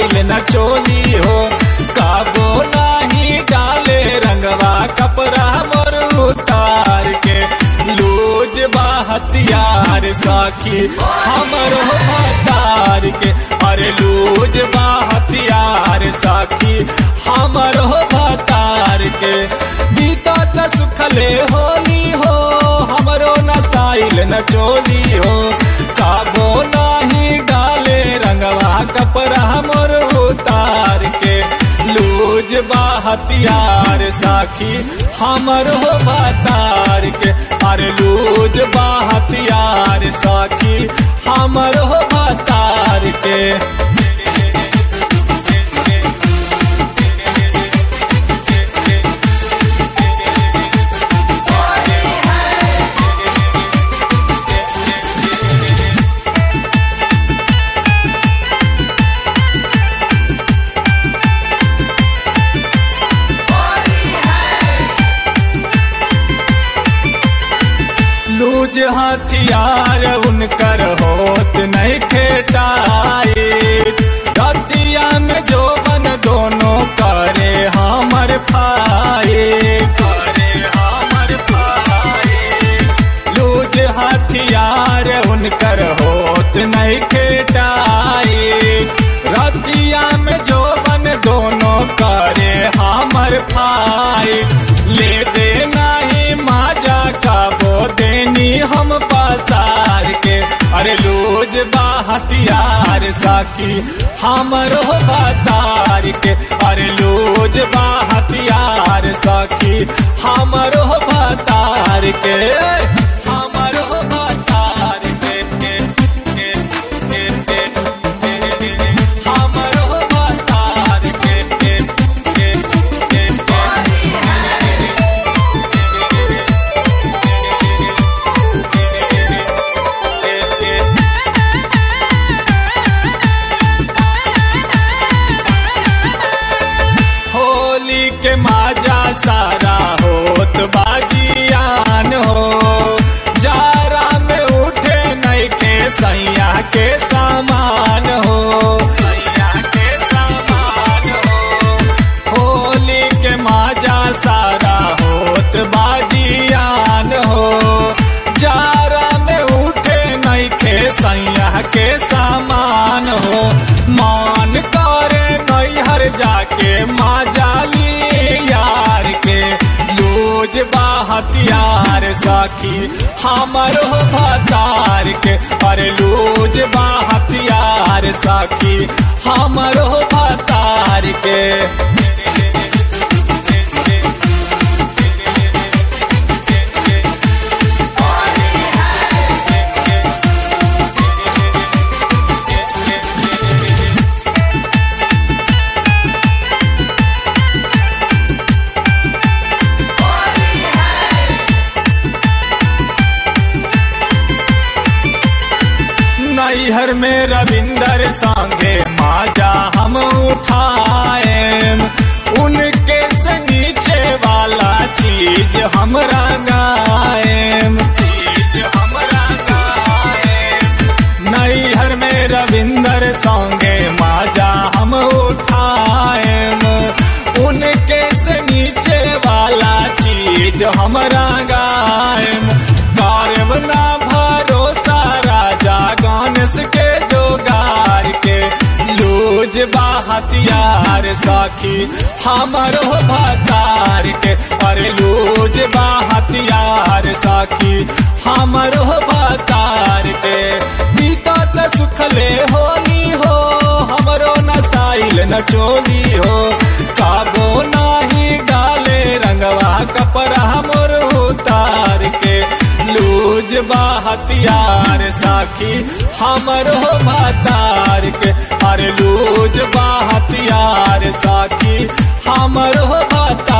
नसाइल न चोली हो काबो नाही डाले रंगवा कपड़ा मोर उतार के लूज बा हथियार साखी हमर हो भतार के अरे लूज बा हथियार साखी हमर हो भतार के बीता त सुखले होली हो हमरो नसाइल न चोली हो काबो नाही डाले रंगवा कपड़ा मोर उतार के लूज बा हथियार साखी हमर हो भतार के अरे लूज बा हथियार साखी हमर हो भतार के लूज हथियार उनकर होत नहीं खेटाए रतिया में जो बन दोनों करे हमर फाए करे हमर फाए लूज हथियार उनकर होत नहीं खेटाए रतिया में जो बन दोनों करे हमर फाए ले दे नहीं माजा का बो देनी हम पासार के अरे लूज बा हथियार साकी हमर हो बतार के अरे लूज बा हथियार साकी हमर हो बतार के हमर हो बतार के के के के के के हमर हो बतार के के के के के होली के माजा सारा होत बाजियान हो जारा में उठे नहीं के सैया के सामान हो सैया के सामान हो होली के माजा सारा होत बाजियान हो जारा में उठे नहीं के सैया के सामान हो मान करे नैहर जाके माजाली यार के लूज बा हथियार साखी हमर हो भतार के अरे लूज बा हथियार साखी हमर हो भतार के नैहर में रविंदर सांगे माजा हम उठाए उनके से नीचे वाला चीज हम रंगाएम चीज हम रंगाएम नैहर में रविंदर सांगे माजा हम उठाएम उनके से नीचे वाला चीज हम रंगाएम कारब ना भरोसा राजा गणेश के जोगार के लूज बा हथियार साखी हमर हो भतार के अरे लूज बा हथियार साखी हमर हो भतार के बीता त सुखले होली हो हमरो नसाइल न चोली हो काबो नाही डाले रंगवा कपड़ा मोर उतार के लूज बा हथियार साखी हमर हो भतार के अरे लूज बा हथियार साखी हमर हो भतार